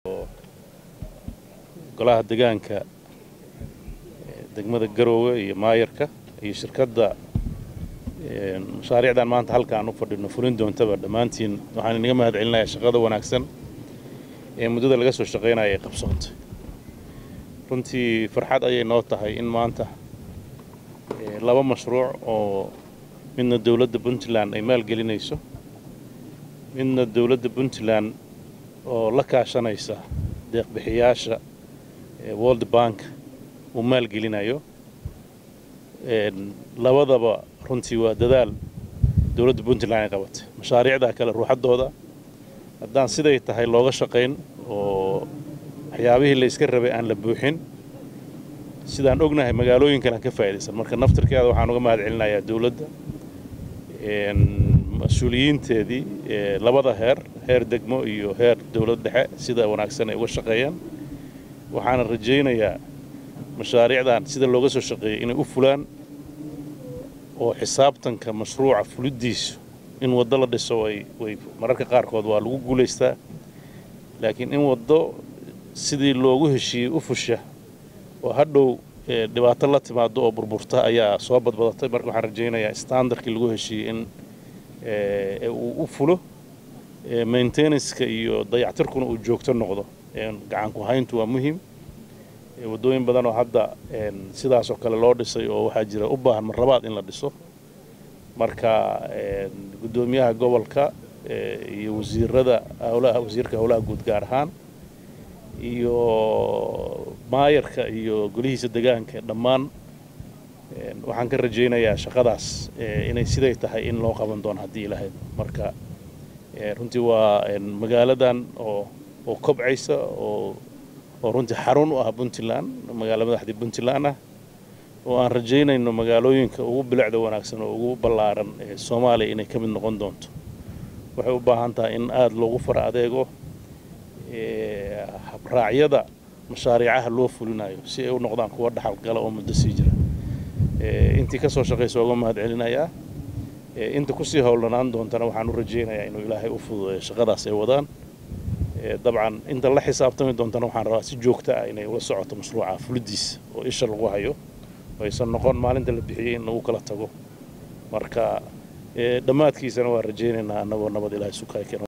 golaha degaanka degmada garoowe iyo maayarka iyo shirkadda mashaariicdan maanta halka aan u fadhino fulin doontaba dhammaantiin waxaan inaga mahad celinayaa shaqada wanaagsan ee muddada laga soo shaqaynaya ay qabsoontay runtii farxad ayay noo tahay in maanta laba mashruuc oo midna dowladda puntland ay maalgelinayso midna dowladda puntland oo la kaashanaysa deeqbixiyaasha world bank uu maalgelinayo labadaba runtii waa dadaal dowladda puntland ay qabatay mashaariicda kale ruuxaddooda haddaan siday tahay looga shaqayn oo waxyaabihii la iska rabay aan la buuxin sidaan ognahay magaalooyin kale aan ka faa'idaysan marka naftirkeeda waxaan uga mahad celinayaa dowladda mas-uuliyiinteedii labada heer heer degmo iyo heer dowlad dhexe sida wanaagsan ay uga shaqeeyaan waxaana rajaynayaa mashaariicdan sida looga soo shaqeeyay inay u fulaan oo xisaabtanka mashruuca fuliddiisu in waddo la dhiso way mararka qaarkood waa lagu guulaystaa laakiin in waddo sidii loogu heshiiyey u fusha oo hadhow dhibaato la timaado oo burburta ayaa soo badbadatay marka waxaan rajaynayaa standardkii lagu heshiiyey in uu u fulo maintenanska iyo dayactirkuna uu joogto noqdo gacanku hayntu waa muhiim waddooyin badan oo hadda sidaasoo kale loo dhisay oo waxaa jira u baahan marlabaad in la dhiso marka guddoomiyaha gobolka iyo wasiirada howlaha wasiirka howlaha guud gaar ahaan iyo maayarka iyo golihiisa degaanka dhammaan waxaan ka rajaynayaa shaqadaas inay siday tahay in loo qaban doono haddii ilahayd marka runtii waa magaaladan oo oo kobcaysa oo oo runtii xarun u ah puntland magaalo madaxdii puntland ah oo aan rajaynayno magaalooyinka ugu bilicda wanaagsan oo ugu ballaaran ee soomaaliya inay ka mid noqon doonto waxay u baahan tahay in aada loogu fara adeego habraacyada mashaariicaha loo fulinayo si ay u noqdaan kuwa dhaxalgala oo muddo sii jira intii ka soo shaqaysa uga mahad celinayaa inta kusii howlanaan doontana waxaan u rajaynayaa inuu ilaahay u fududeeyo shaqadaas ay wadaan dabcan inta la xisaabtami doontana waxaan rabaa si joogta ah inay ula socoto mashruuca fulidiisa oo isha lagu hayo oo aysan noqon maalinta la bixiyey in lagu kala tago marka dhammaadkiisana waan rajaynaynaa annagoo nabad ilaahay sukaay keeno